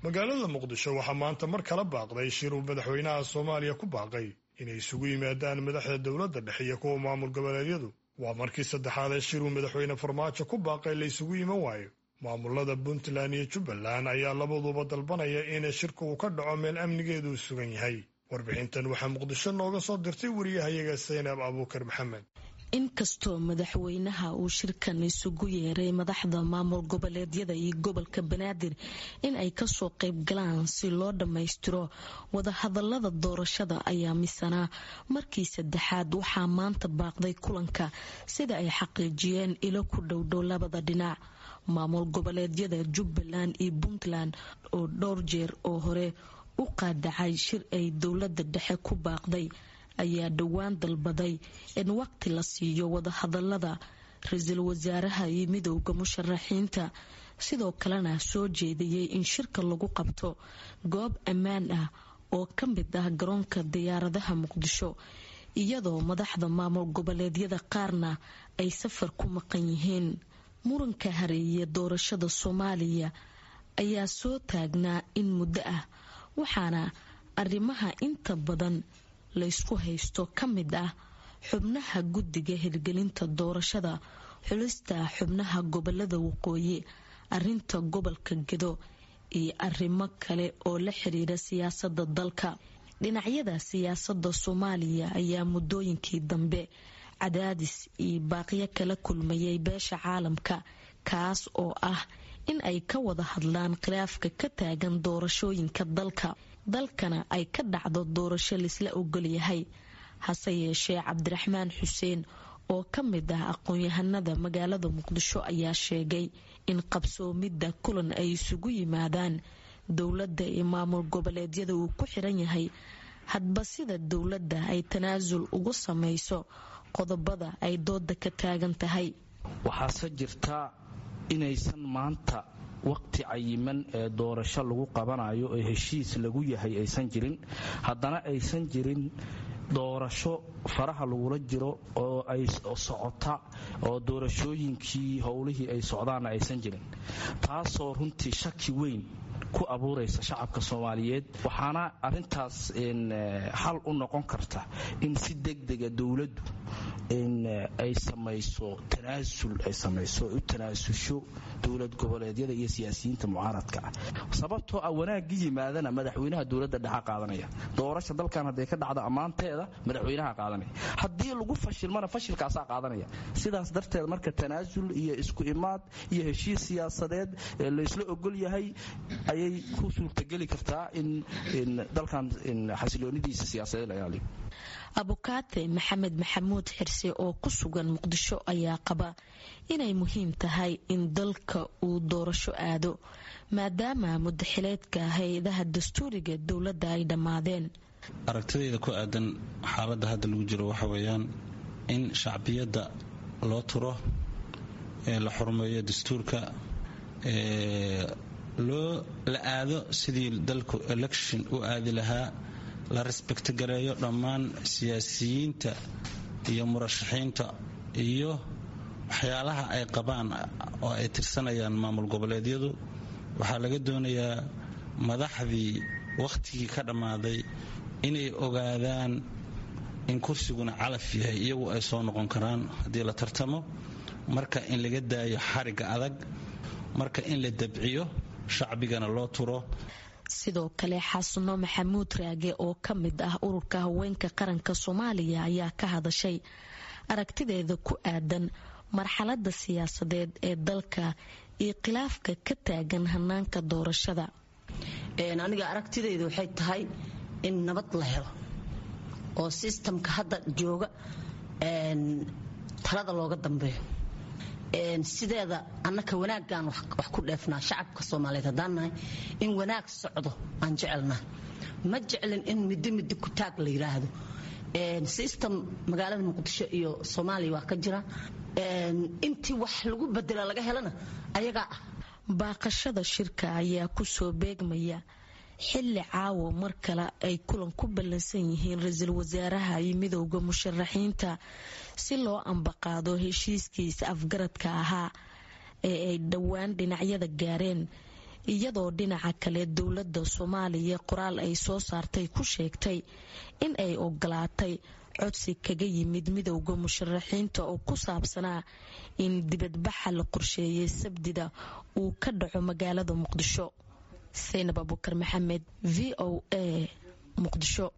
magaalada muqdisho waxaa maanta mar kala baaqday shir uu madaxweynaha soomaaliya ku baaqay inay isugu yimaadaan madaxda dowladda dhexe iyo kuwa maamul goboleedyadu waa markii saddexaad ee shir uu madaxweyne farmaajo ku baaqay la isugu yiman waayo maamulada puntland iyo jubbaland ayaa labaduba dalbanaya in shirka uu ka dhaco meel amnigeedu sugan yahay warbixintan waxaa muqdisho nooga soo dirtay wariyahayaga saynab abuukar maxamed inkastoo madaxweynaha uu shirkan isugu yeeray madaxda maamul goboleedyada iyo gobolka banaadir in ay kasoo qayb galaan si loo dhammaystiro wadahadalada doorashada ayaa misanaa markii saddexaad waxaa maanta baaqday kulanka sida ay xaqiijiyeen ilo ku dhowdhow labada dhinac maamul goboleedyada jubbaland iyo puntland oo dhowr jeer oo hore u qaadacay shir ay dowlada dhexe ku baaqday ayaa dhowaan dalbaday in waqti la siiyo wadahadalada ra-iisul wasaaraha iyo midowda musharaxiinta sidoo kalena soo jeediyey in shirka lagu qabto goob ammaan ah oo ka mid ah garoonka diyaaradaha muqdisho iyadoo madaxda maamul goboleedyada qaarna ay safar ku maqan yihiin muranka hareeye doorashada soomaaliya ayaa soo taagnaa in muddo ah waxaana arrimaha inta badan laysku haysto ka mid ah xubnaha guddiga hirgelinta doorashada xulista xubnaha gobolada waqooyi arinta gobolka gedo iyo arrimo kale oo la xiriira siyaasada dalka dhinacyada siyaasada soomaaliya ayaa muddooyinkii dambe cadaadis iyo baaqyo kala kulmayay beesha caalamka kaas oo ah in ay ka wada hadlaan khilaafka ka taagan doorashooyinka dalka dalkana ay ka dhacdo doorasho laisla ogolyahay hase yeeshee cabdiraxmaan xuseen oo ka mid ah aqoon-yahanada magaalada muqdisho ayaa sheegay in qabsoomidda kulan ay isugu yimaadaan dowladda iyo maamul goboleedyada uu ku xiran yahay hadba sida dowladda ay tanaasul ugu samayso qodobada ay dooda ka taagan tahay waxaase jirta inaysan maanta waqti cayiman ee doorasho lagu qabanayo ee heshiis lagu yahay aysan jirin haddana aysan jirin doorasho faraha lagula jiro oo ay socota oo doorashooyinkii howlihii ay socdaanna aysan jirin taasoo runtii shaki weyn ku abuuraysa shacabka soomaaliyeed waxaana arintaas xal u noqon karta in si degdega dowladdu ay samayso tanaasul ay samayso u tanaasusho dowlad goboleedyada iyo siyaasiyiinta mucaaradka ah sababtoo ah wanaagga yimaadana madaxweynaha dowladda dhexa qaadanaya doorasha dalkan hadday ka dhacdo ammaanteeda madaxweynaha qaadanaya haddii lagu fashilmana fashilkaasaa qaadanaya sidaas darteed marka tanaasul iyo isku imaad iyo heshiis siyaasadeed laysla ogol yahay ayay ku suurtageli kartaa in dalkan xasiloonidiisa siyaasadeed la ilaaliyo abukaate maxamed maxamuud xirse oo ku sugan muqdisho ayaa qaba inay muhiim tahay in dalka uu doorasho aado maadaama mudaxileedka hay-adaha dastuuriga dowladda ay dhammaadeen aragtidayda ku aadan xaaladda hadda lagu jiro waxa weeyaan in shacbiyadda loo turo ee la xurmeeyo dastuurka loo la aado sidii dalku election u aadi lahaa la resbekto gareeyo dhammaan siyaasiyiinta iyo murashaxiinta iyo waxyaalaha ay qabaan oo ay tirsanayaan maamul goboleedyadu waxaa laga doonayaa madaxdii wakhtigii ka dhammaaday inay ogaadaan in kursiguna calaf yahay iyagu ay soo noqon karaan haddii la tartamo marka in laga daayo xarigga adag marka in la dabciyo shacbigana loo turo sidoo kale xasano maxamuud raage oo ka mid ah ururka haweenka qaranka soomaaliya ayaa ka hadashay aragtideeda ku aadan marxalada siyaasadeed ee dalka iyo khilaafka ka taagan hanaanka doorashada aniga aragtidayda waxay tahay in nabad la helo oo sistamka hadda jooga talada looga dambeeyo sideeda annaka wanaaggaan wax ku dheefnaa shacabka soomaaliyeed haddaan nahay in wanaag socdo aan jecelnaa ma jeclin in midi midi kutaag la yidhaahdo sistem magaalada muqdisho iyo soomaaliya waa ka jira intii wax lagu bedela laga helana ayagaa ah baaqashada shirka ayaa kusoo beegmaya xilli caawo mar kale ay kulan ku ballansan yihiin ra-iisul wasaaraha iyo midowda musharaxiinta si loo ambaqaado heshiiskiisa afgaradka ahaa ee ay dhowaan dhinacyada gaareen iyadoo dhinaca kale dowladda soomaaliya qoraal ay soo saartay ku sheegtay in ay ogolaatay codsi kaga yimid midowda musharaxiinta oo ku saabsanaa in dibadbaxa la qorsheeyay sabdida uu ka dhaco magaalada muqdisho saynab abukar maxamed v o a muqdisho